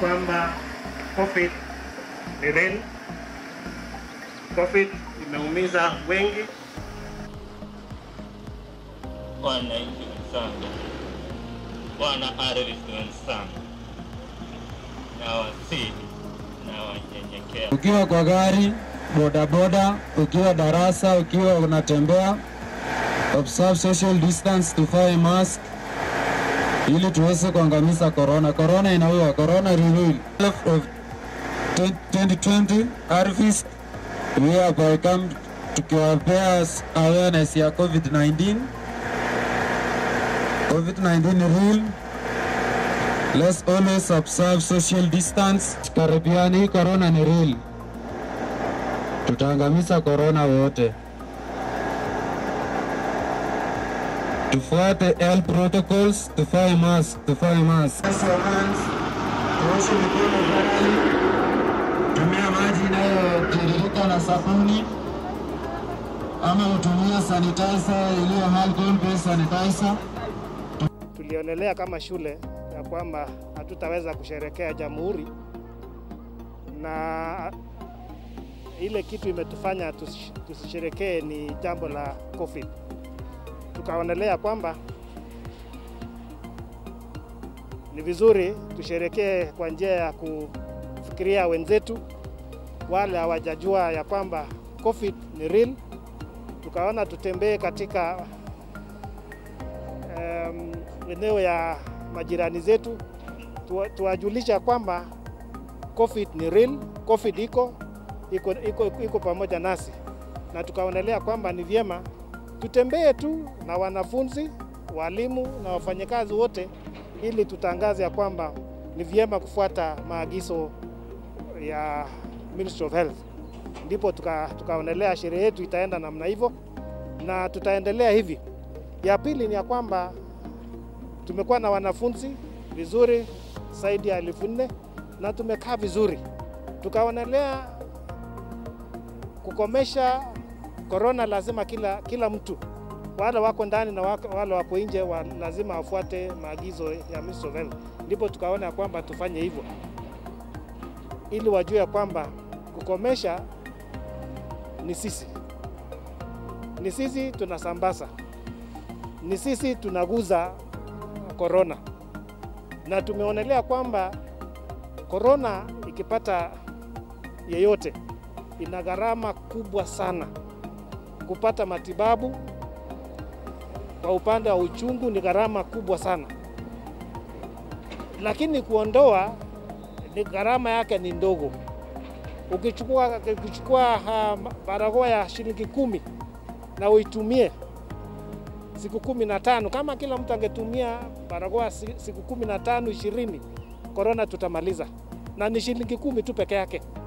kwamba COVID ni real. COVID imeumiza wengi. Wananchi wenzangu, wana ardhi wenzangu, na wasihi na wanyenyekea Ukiwa kwa gari, bodaboda, ukiwa darasa, ukiwa unatembea, observe social distance, tuvae mask ili tuweze kuangamiza corona. Corona inaua, corona renewal of 2020 harvest we have come tukiwapea awareness ya COVID-19 COVID-19 rule Let's always observe social distance. Karibiani, hii corona ni real. Tutaangamiza corona wote. Tufuate health protocols, tuvae mask, tuvae mask. Wash your hands, tuoshe mikono thoroughly. Tumia maji inayotiririka na sabuni ama utumie sanitizer iliyo alcohol based sanitizer. Tulionelea kama shule ya kwamba hatutaweza kusherekea jamhuri, na ile kitu imetufanya tusi- tusisherekee ni jambo la COVID. Tukaonelea kwamba ni vizuri tusherekee kwa njia ya kufikiria wenzetu wale hawajajua ya kwamba COVID ni real. Tukaona tutembee katika em, eneo ya majirani zetu tuwa- tuwajulisha kwamba COVID ni real, COVID iko iko, iko, iko pamoja nasi, na tukaonelea kwamba ni vyema tutembee tu na wanafunzi, walimu na wafanyakazi wote, ili tutangaze ya kwamba ni vyema kufuata maagizo ya Ministry of Health. Ndipo tuka, tukaonelea sherehe yetu itaenda namna hivyo na tutaendelea hivi. Ya pili ni ya kwamba tumekuwa na wanafunzi vizuri zaidi ya elfu nne na tumekaa vizuri, tukaonelea kukomesha korona. Lazima kila, kila mtu wale wako ndani na wako- wale wako nje wa, lazima wafuate maagizo ya Ministry of Health. Ndipo tukaona ya kwamba tufanye hivyo ili wajue ya kwamba kukomesha ni sisi, ni sisi tunasambaza, ni sisi tunaguza korona, na tumeonelea kwamba korona ikipata yeyote ina gharama kubwa sana kupata matibabu. Kwa upande wa uchungu ni gharama kubwa sana, lakini kuondoa ni gharama yake ni ndogo. Ukichukua, ukichukua uh, barakoa ya shilingi kumi na uitumie siku kumi na tano kama kila mtu angetumia barakoa si- siku kumi na tano ishirini korona tutamaliza, na ni shilingi kumi tu peke yake.